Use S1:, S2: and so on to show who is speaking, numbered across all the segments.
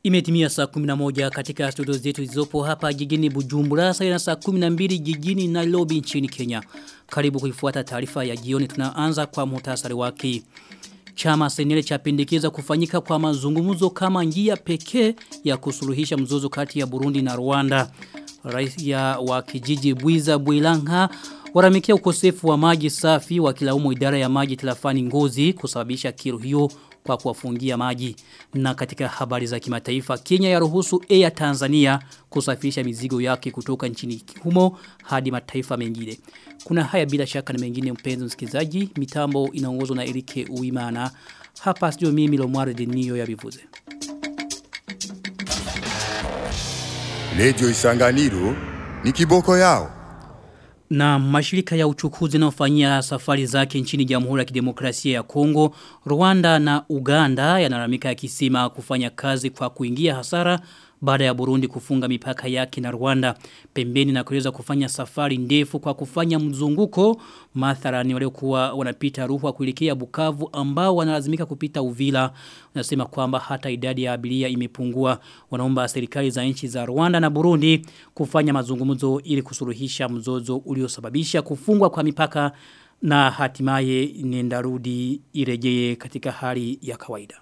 S1: Imetimia saa 11 katika studio zetu zilizopo hapa jijini Bujumbura saa na saa 12 jijini Nairobi nchini Kenya. Karibu kuifuata taarifa ya jioni tunaanza kwa muhtasari wake. Chama senele chapendekeza kufanyika kwa mazungumzo kama njia pekee ya kusuluhisha mzozo kati ya Burundi na Rwanda. Raia wa kijiji Bwiza Bwilanga waramikia ukosefu wa maji safi wakilaumu idara ya maji tilafani ngozi kusababisha kiro hiyo kwa kuwafungia maji. Na katika habari za kimataifa, Kenya ya ruhusu Air Tanzania kusafirisha mizigo yake kutoka nchini humo hadi mataifa mengine. Kuna haya bila shaka na mengine mpenzi msikilizaji, mitambo inaongozwa na Erike Uimana. Hapa studio mimi Lomware Denio ya Bivuze.
S2: Lejo Isanganiro ni kiboko yao.
S1: Na mashirika ya uchukuzi yanayofanyia safari zake nchini Jamhuri ya Kidemokrasia ya Kongo, Rwanda na Uganda yanaramika yakisema kufanya kazi kwa kuingia hasara baada ya Burundi kufunga mipaka yake na Rwanda pembeni na kuweza kufanya safari ndefu kwa kufanya mzunguko mathalani waliokuwa wanapita ruhwa kuelekea Bukavu ambao wanalazimika kupita Uvila unasema kwamba hata idadi ya abiria imepungua wanaomba serikali za nchi za Rwanda na Burundi kufanya mazungumzo ili kusuluhisha mzozo uliosababisha kufungwa kwa mipaka na hatimaye nendarudi irejee katika hali ya kawaida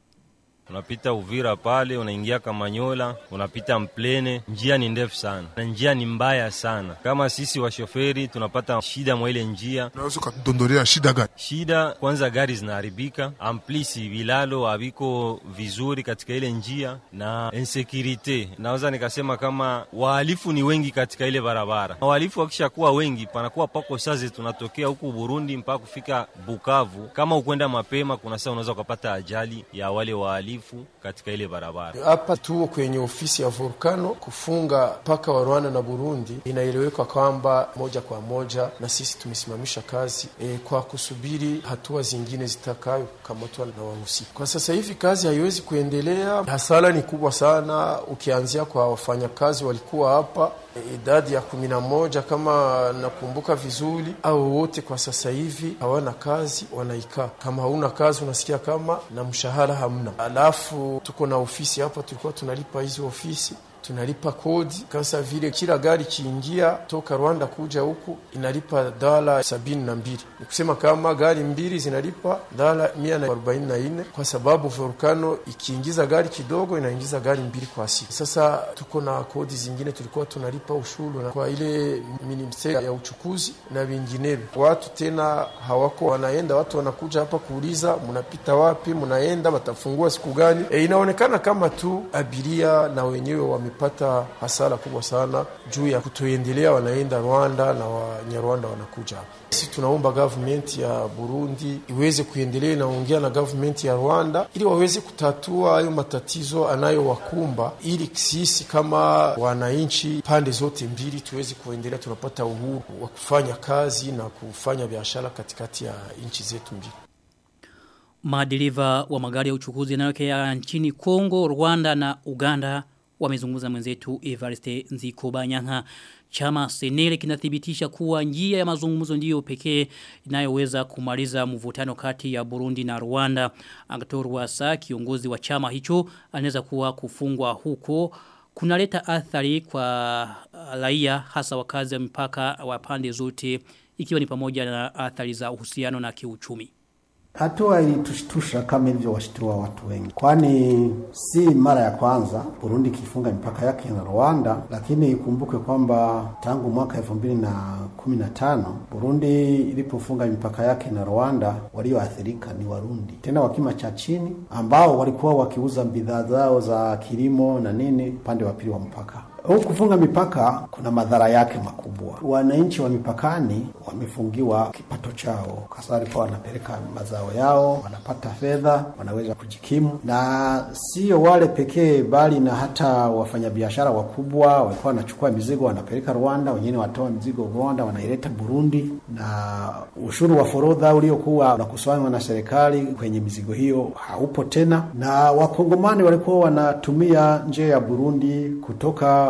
S3: Unapita Uvira pale, unaingia Kamanyola, unapita Mplene. Njia ni ndefu sana na njia ni mbaya sana. Kama sisi washoferi tunapata shida mwa ile njia.
S4: Unaweza ukatudondolea shida gani?
S3: Shida kwanza, gari zinaharibika, amplisi vilalo haviko vizuri katika ile njia na insecurity. Naweza nikasema kama wahalifu ni wengi katika ile barabara. Wahalifu wakisha kuwa wengi, panakuwa pako saze tunatokea huku Burundi mpaka kufika Bukavu. Kama ukwenda mapema, kuna saa unaweza ukapata ajali ya wale wahalifu uhalifu katika ile barabara.
S5: Hapa tuo kwenye ofisi ya Volcano kufunga paka wa Rwanda na Burundi, inaeleweka kwamba moja kwa moja na sisi tumesimamisha kazi e, kwa kusubiri hatua zingine zitakayo kukamatwa na wahusika. Kwa sasa hivi kazi haiwezi kuendelea, hasara ni kubwa sana, ukianzia kwa wafanyakazi walikuwa hapa idadi ya kumi na moja kama nakumbuka vizuri, au wote kwa sasa hivi hawana kazi, wanaikaa. Kama hauna kazi, unasikia kama na mshahara hamna. Alafu tuko na ofisi hapa, tulikuwa tunalipa hizi ofisi tunalipa kodi kasa vile kila gari kiingia toka Rwanda kuja huku inalipa dola sabini na mbili. Ni kusema kama gari mbili zinalipa dola mia na arobaini na nne kwa sababu Volcano ikiingiza gari kidogo inaingiza gari mbili kwa siku. Sasa tuko na kodi zingine tulikuwa tunalipa ushuru na kwa ile ministeri ya uchukuzi na vinginevyo. Watu tena hawako wanaenda, watu wanakuja hapa kuuliza mnapita wapi, mnaenda watafungua siku gani? E, inaonekana kama tu abiria na wenyewe wame wamepata hasara kubwa sana juu ya kutoendelea, wanaenda Rwanda na Wanyarwanda wanakuja hapa. Sisi tunaomba government ya Burundi iweze kuendelea inaongea na government ya Rwanda ili waweze kutatua hayo matatizo anayowakumba, ili sisi kama wananchi pande zote mbili tuweze kuendelea tunapata uhuru wa kufanya kazi na kufanya biashara katikati ya nchi zetu mbili.
S1: Madereva wa magari ya uchukuzi yanayotokea nchini Kongo, Rwanda na Uganda wamezungumza mwenzetu Evariste Nzikobanyanga chama senele kinathibitisha kuwa njia ya mazungumzo ndiyo pekee inayoweza kumaliza mvutano kati ya Burundi na Rwanda Agator Wasa kiongozi wa chama hicho anaweza kuwa kufungwa huko kunaleta athari kwa raia hasa wakazi wa mipaka wa pande zote ikiwa ni pamoja na athari za uhusiano na kiuchumi
S6: Hatua ilitushtusha kama hivyo washtua watu wengi, kwani si mara ya kwanza Burundi ikifunga mipaka yake na Rwanda, lakini ikumbuke kwamba tangu mwaka elfu mbili na kumi na tano Burundi ilipofunga mipaka yake na Rwanda, walioathirika ni Warundi, tena wa kima cha chini, ambao walikuwa wakiuza bidhaa zao za kilimo na nini upande wa pili wa mpaka. Huu kufunga mipaka kuna madhara yake makubwa. Wananchi wa mipakani wamefungiwa kipato chao, kasa walikuwa wanapeleka mazao yao, wanapata fedha, wanaweza kujikimu, na sio wale pekee, bali na hata wafanyabiashara wakubwa walikuwa wanachukua mizigo wanapeleka Rwanda, wengine watoa mizigo Rwanda wanaileta Burundi, na ushuru wa forodha uliokuwa unakusanywa na serikali kwenye mizigo hiyo haupo tena, na wakongomani walikuwa wanatumia njia ya Burundi kutoka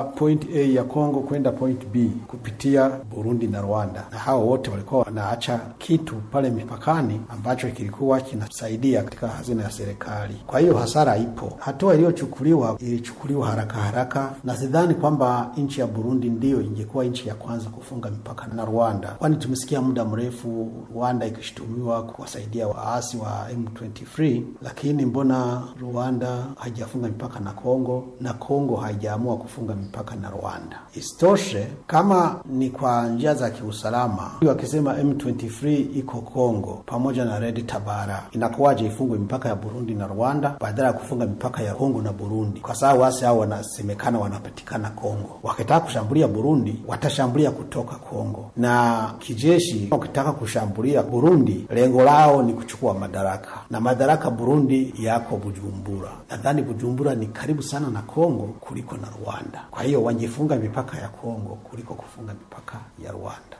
S6: point A ya Kongo kwenda point B kupitia Burundi na Rwanda, na hao wote walikuwa wanaacha kitu pale mipakani ambacho kilikuwa kinasaidia katika hazina ya serikali. Kwa hiyo hasara ipo. Hatua iliyochukuliwa ilichukuliwa haraka haraka, na sidhani kwamba nchi ya Burundi ndiyo ingekuwa nchi ya kwanza kufunga mipaka na Rwanda, kwani tumesikia muda mrefu Rwanda ikishutumiwa kuwasaidia waasi wa M23, lakini mbona Rwanda haijafunga mipaka na Kongo na Kongo haijaamua kufunga mipaka na Rwanda? Isitoshe, kama ni kwa njia za kiusalama, wakisema M23 iko Kongo pamoja na Red Tabara, inakuwaje ifungwe mipaka ya Burundi na Rwanda badala ya kufunga mipaka ya Kongo na Burundi? Kwa sababu wasi hao wanasemekana wanapatikana Kongo. Wakitaka kushambulia Burundi, watashambulia kutoka Kongo, na kijeshi wakitaka kushambulia Burundi, lengo lao ni kuchukua madaraka, na madaraka Burundi yako Bujumbura. Nadhani Bujumbura ni karibu sana na Kongo kuliko na Rwanda. Kwa hiyo wangefunga mipaka ya Kongo kuliko kufunga mipaka ya Rwanda.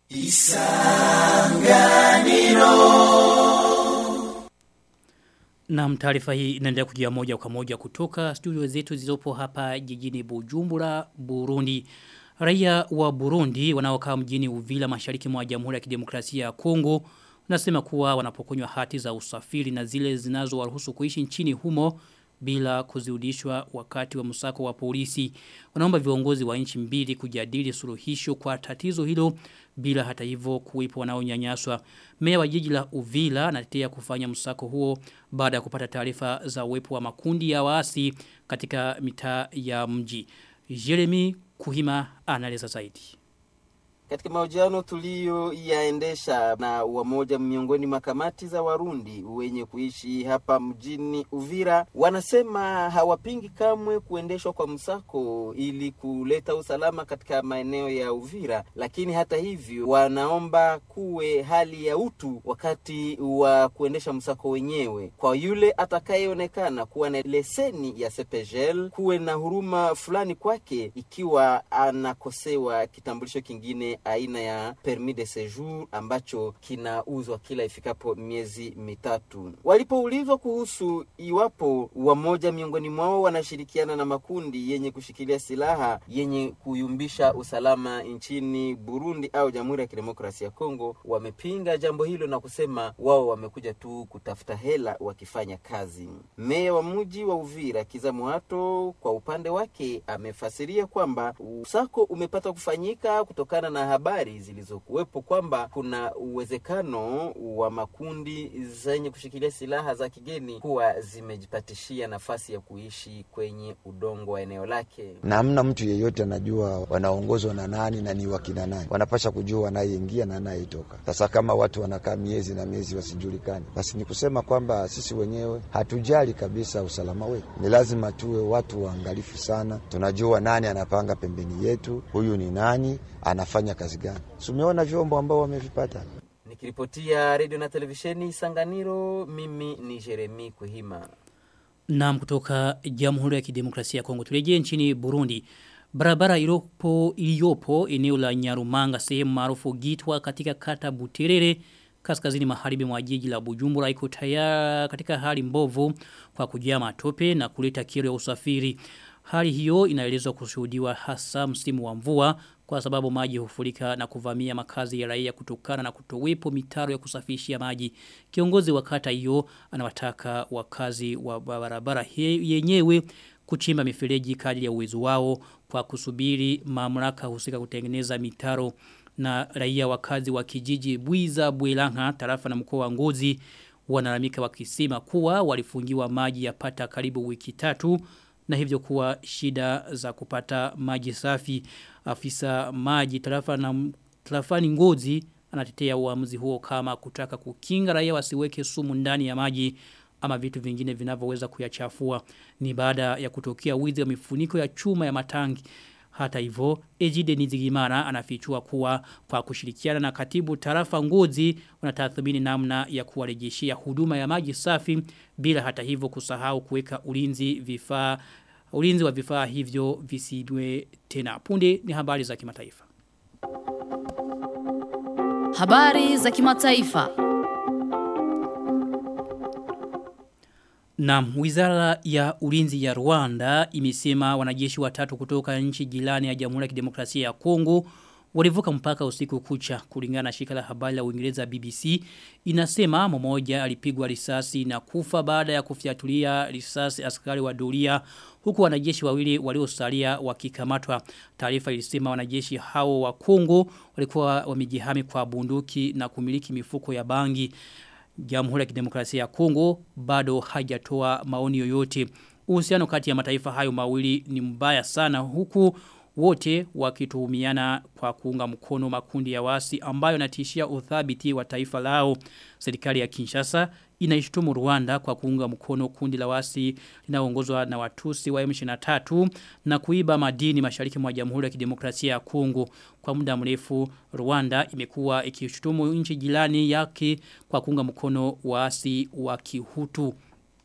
S1: Na taarifa hii inaendelea kujia moja kwa moja kutoka studio zetu zilizopo hapa jijini Bujumbura, Burundi. Raia wa Burundi wanaokaa mjini Uvila mashariki mwa Jamhuri ya Kidemokrasia ya Kongo wanasema kuwa wanapokonywa hati za usafiri na zile zinazowaruhusu kuishi nchini humo bila kuzirudishwa wakati wa msako wa polisi. Wanaomba viongozi wa nchi mbili kujadili suluhisho kwa tatizo hilo bila hata hivyo kuwepo wanaonyanyaswa. Meya wa jiji la Uvila anatetea kufanya msako huo baada ya kupata taarifa za uwepo wa makundi ya waasi katika mitaa ya mji. Jeremy Kuhima anaeleza zaidi.
S7: Katika mahojiano tuliyoyaendesha na wamoja miongoni mwa kamati za Warundi wenye kuishi hapa mjini Uvira, wanasema hawapingi kamwe kuendeshwa kwa msako ili kuleta usalama katika maeneo ya Uvira, lakini hata hivyo wanaomba kuwe hali ya utu wakati wa kuendesha msako wenyewe. Kwa yule atakayeonekana kuwa na leseni ya CPGL, kuwe na huruma fulani kwake ikiwa anakosewa kitambulisho kingine aina ya permis de séjour ambacho kinauzwa kila ifikapo miezi mitatu. Walipoulizwa kuhusu iwapo wamoja miongoni mwao wanashirikiana na makundi yenye kushikilia silaha yenye kuyumbisha usalama nchini Burundi au Jamhuri ya Kidemokrasia ya Kongo, wamepinga jambo hilo na kusema wao wamekuja tu kutafuta hela wakifanya kazi. Meya wa mji wa Uvira Kiza Mwato kwa upande wake amefasiria kwamba usako umepata kufanyika kutokana na habari zilizokuwepo kwamba kuna uwezekano wa makundi zenye kushikilia silaha za kigeni kuwa zimejipatishia nafasi ya kuishi kwenye udongo wa eneo lake.
S8: na hamna mtu yeyote anajua wanaongozwa na nani na ni wakina nani. Wanapasha kujua wanayeingia na anayetoka. Sasa kama watu wanakaa miezi na miezi wasijulikani, basi ni kusema kwamba sisi wenyewe hatujali kabisa usalama wetu. Ni lazima tuwe watu waangalifu sana, tunajua nani anapanga pembeni yetu, huyu ni nani, anafanya kazi gani. Tumeona vyombo ambao wamevipata.
S7: Nikiripotia redio na televisheni Sanganiro, mimi ni Jeremi Kuhima.
S1: Naam kutoka Jamhuri ya Kidemokrasia ya Kongo. Turejee nchini Burundi. Barabara iliyopo iliyopo eneo la Nyarumanga sehemu maarufu Gitwa katika kata Buterere kaskazini magharibi mwa jiji la Bujumbura iko tayari katika hali mbovu kwa kujaa matope na kuleta kero ya usafiri. Hali hiyo inaelezwa kushuhudiwa hasa msimu wa mvua kwa sababu maji hufurika na kuvamia makazi ya raia kutokana na kutowepo mitaro ya kusafishia maji. Kiongozi wa kata hiyo anawataka wakazi wa barabara he- yenyewe kuchimba mifereji kadri ya uwezo wao kwa kusubiri mamlaka husika kutengeneza mitaro na raia wakazi wa kijiji Bwiza Bwelanga tarafa na mkoa wa Ngozi wanalamika wakisema kuwa walifungiwa maji yapata karibu wiki tatu na hivyo kuwa shida za kupata maji safi afisa maji tarafa na tarafani Ngozi anatetea uamuzi huo kama kutaka kukinga raia wasiweke sumu ndani ya maji ama vitu vingine vinavyoweza kuyachafua ni baada ya kutokea wizi wa mifuniko ya chuma ya matangi hata hivyo, Ejide Nizigimana anafichua kuwa kwa kushirikiana na katibu tarafa ngozi wanatathmini namna ya kuwarejeshia huduma ya maji safi bila hata hivyo kusahau kuweka ulinzi vifaa ulinzi wa vifaa hivyo visibwe tena. Punde ni habari za kimataifa.
S9: Habari za kimataifa.
S1: Na wizara ya ulinzi ya Rwanda imesema wanajeshi watatu kutoka nchi jirani ya Jamhuri ya Kidemokrasia ya Kongo walivuka mpaka usiku kucha kulingana na shirika la habari la Uingereza BBC inasema mmoja alipigwa risasi na kufa baada ya kufyatulia risasi askari wa doria huku wanajeshi wawili waliosalia wakikamatwa taarifa ilisema wanajeshi hao wa Kongo walikuwa wamejihami kwa bunduki na kumiliki mifuko ya bangi Jamhuri ya Kidemokrasia ya Kongo bado hajatoa maoni yoyote. Uhusiano kati ya mataifa hayo mawili ni mbaya sana huku wote wakituhumiana kwa kuunga mkono makundi ya wasi ambayo natishia uthabiti wa taifa lao. Serikali ya Kinshasa inaishtumu Rwanda kwa kuunga mkono kundi la wasi linaongozwa na watusi wa M23 na kuiba madini mashariki mwa Jamhuri ya Kidemokrasia ya Kongo. Kwa muda mrefu Rwanda imekuwa ikishtumu nchi jirani yake kwa kuunga mkono wasi wa Kihutu.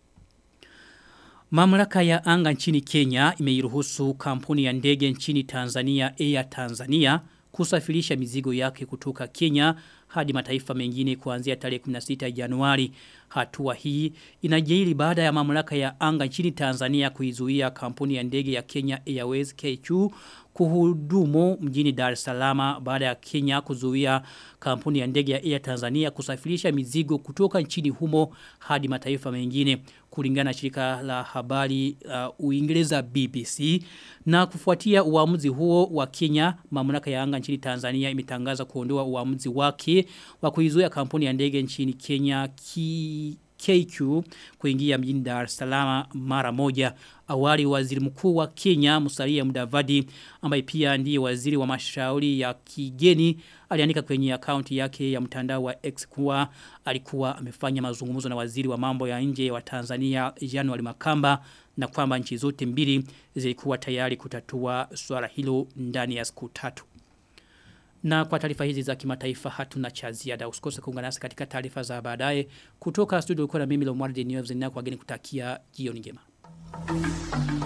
S1: Mamlaka ya anga nchini Kenya imeiruhusu kampuni ya ndege nchini Tanzania Air Tanzania kusafirisha mizigo yake kutoka Kenya hadi mataifa mengine kuanzia tarehe 16 Januari. Hatua hii inajiri baada ya mamlaka ya anga nchini Tanzania kuizuia kampuni ya ndege ya Kenya Airways KQ kuhudumu mjini Dar es Salaam baada ya Kenya kuzuia kampuni ya ndege ya Air Tanzania kusafirisha mizigo kutoka nchini humo hadi mataifa mengine kulingana na shirika la habari uh, Uingereza BBC na kufuatia uamuzi huo wa Kenya mamlaka ya anga nchini Tanzania imetangaza kuondoa uamuzi wake wa kuizuia kampuni ya ndege nchini Kenya ki KQ kuingia mjini Dar es Salaam mara moja. Awali waziri mkuu wa Kenya Musalia Mudavadi ambaye pia ndiye waziri wa mashauri ya kigeni aliandika kwenye akaunti yake ya mtandao wa X kuwa alikuwa amefanya mazungumzo na waziri wa mambo ya nje wa Tanzania January Makamba na kwamba nchi zote mbili zilikuwa tayari kutatua swala hilo ndani ya siku tatu. Na kwa taarifa hizi za kimataifa hatuna cha ziada. Usikose kuungana nasi katika taarifa za baadaye kutoka studio kwa na mimi Lomwardi News na kwa geni kutakia jioni njema.